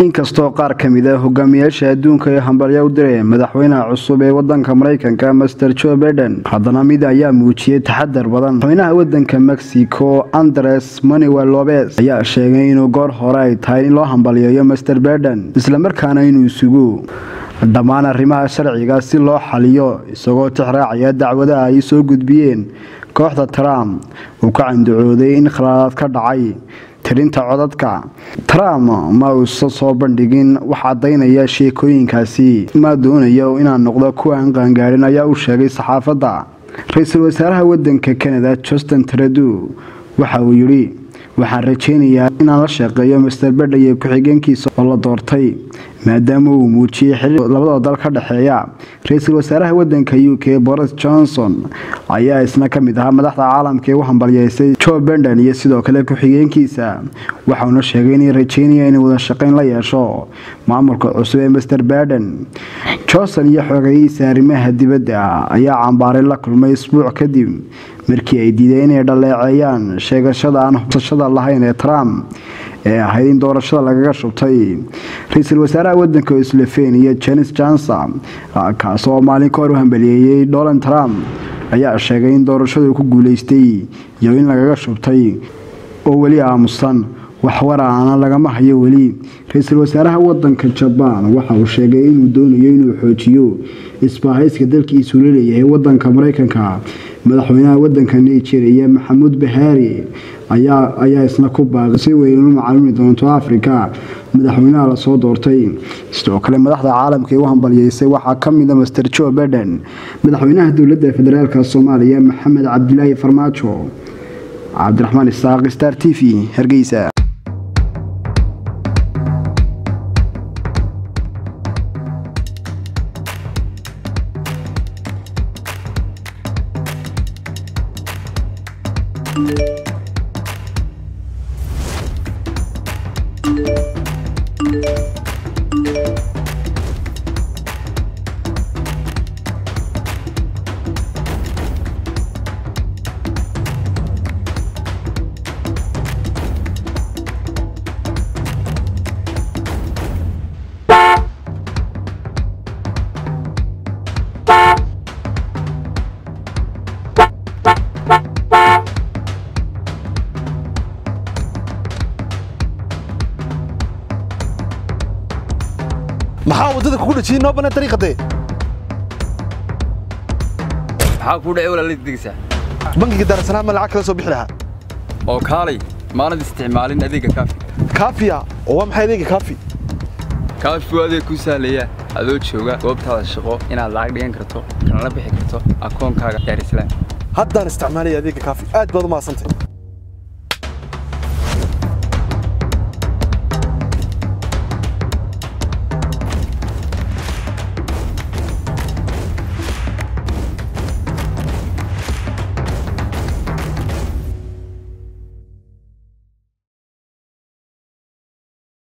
inkastoo qaar ka mid a hogaamiyaasha adduunka ay hambalyo u direen madaxweynaha cusub ee wadanka maraykanka master joe baiden haddana mid ayaa muujiyey taxadar badan madaxweynaha wadanka mexico andres manuel lobes ayaa sheegay inuu goor hore ay tahay in loo hambalyeeyo master baiden islamarkaana inuu isugu dhammaan arrimaha sharciga si loo xaliyo isagoo tixraacaya dacwadaha ay soo gudbiyeen kooxda trump uu ka candacooday in khalaadaad ka dhacay tirinta codadka trump ma uusa soo bandhigin wax caddaynaya sheekooyinkaasi ma doonayo inaan noqdo kuwa aan qaangaarin ayaa u sheegay saxaafadda ra-iisul wasaaraha wadanka canada justin trudeau waxa uu yidhi waxaan rajaynayaa inaan la shaqeeyo master bedha iyo ku-xigeenkiisa oo la doortay maadaama uu muujiyey xiriir labadoo dal ka dhexeeya ra-iisul wasaaraha wadanka u k boris johnson ayaa isna ka mid ahaa madaxda caalamka ee u hambalyeysay joe benden iyo sidoo kale ku-xigeenkiisa waxauna sheegay inay rajeynaya inay wada shaqeyn la yeesho maamulka cusub ee master baden johnson iyo xogeyihiisa arrimaha dibadda ayaa cambaaray la kulmay isbuuc kadib markii ay diideen inay dhaleeceeyaan sheegashada aan hubsashada lahayn ee trump ee ahayd in doorashada lagaga shubtay ra-iisul wasaaraha wadanka slovenia janis johnson kaas oo maalin ka hor u hambaliyeeyey donald trump ayaa sheegay in doorashadu ku guuleystay iyo in lagaga shubtay oo weli aamusan waxwaraana lagama hayo weli ra-iisul wasaaraha wadanka jabaan waxa uu sheegay inuu doonayo inuu xoojiyo isbaahayska dalkiisu laleeyahay wadanka maraykanka madaxweynaha wadanka nigeria maxamuud bahaari ayaa isna ku baaqay si weyn u macalumi doonto afrika madaxweynaha lasoo doortay sidoo kale madaxda caalamka ee u hambalyeysay waxaa ka mida master joe baiden madaxweynaha dowladda federaalk soomaaliya maxamed cabdilaahi farmaajo cabdiraxmaan isaaq star t v hargeysa maxaa waddada kugu dhajiyey noo bannaan dariiqadee maxaa kuu dhacay walaalada digsa bangiga daarasalaam ma lacag kala soo bixi lahaa oo kaalay maanad isticmaalin adeega kaafi kaafiya oo waa maxay adeega kaafi kaafi waa adeeg kuu sahlaya adoo jooga goobtaada shaqo inaad lacag dhigan karto kanala bixi karto akoonkaaga daarisalaam haddaan isticmaalaya adeega kaafi aad baad u mahadsantay